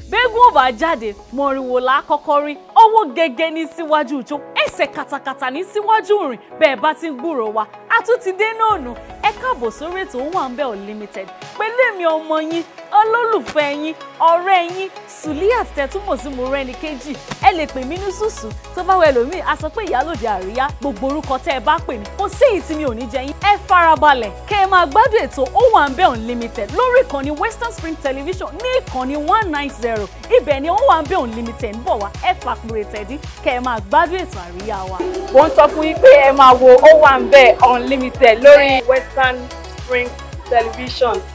bẹ́gùn ò bá jáde mọ̀rìnwó la kọ́kọ́ rí ọwọ́ gẹ́gẹ́ ní síwájú ìjó ẹsẹ̀ katakata ní síwájú rìn bẹ́ẹ̀ bá ti ń gbúrò wa a tún ti dé náà nù ẹ káàbọ̀ sórí ètò Owambe Unlimited pẹ̀lú èmi ọmọ yín olólùfẹ́ yín ọ̀rẹ́ yín Suliat tẹ́túmọ̀ sí mo rẹ́ni kejì ẹ lè pè mí ní sùsù tó bá wẹ lómi a sọ pé ìyálòde àríyá gbogbo orúkọ tẹ́ ẹ bá pè mí kò sí èyí tí mi ò ní jẹ yín ẹ farabalẹ̀ kẹ́ ẹ máa gbádùn ètò Owambe Unlimited lórí ìkànnì Western Spring Television ní ìkànnì one nine zero ibẹ̀ ni Owambe Unlimited ń bọ̀ wá ẹ fàkùrẹ̀ tẹ̀dí kẹ́ ẹ máa gbádùn ètò àríyá wa. mo ń sọ fún yín pé ẹ máa wo Owambe Unlimited lórí Western Spring Television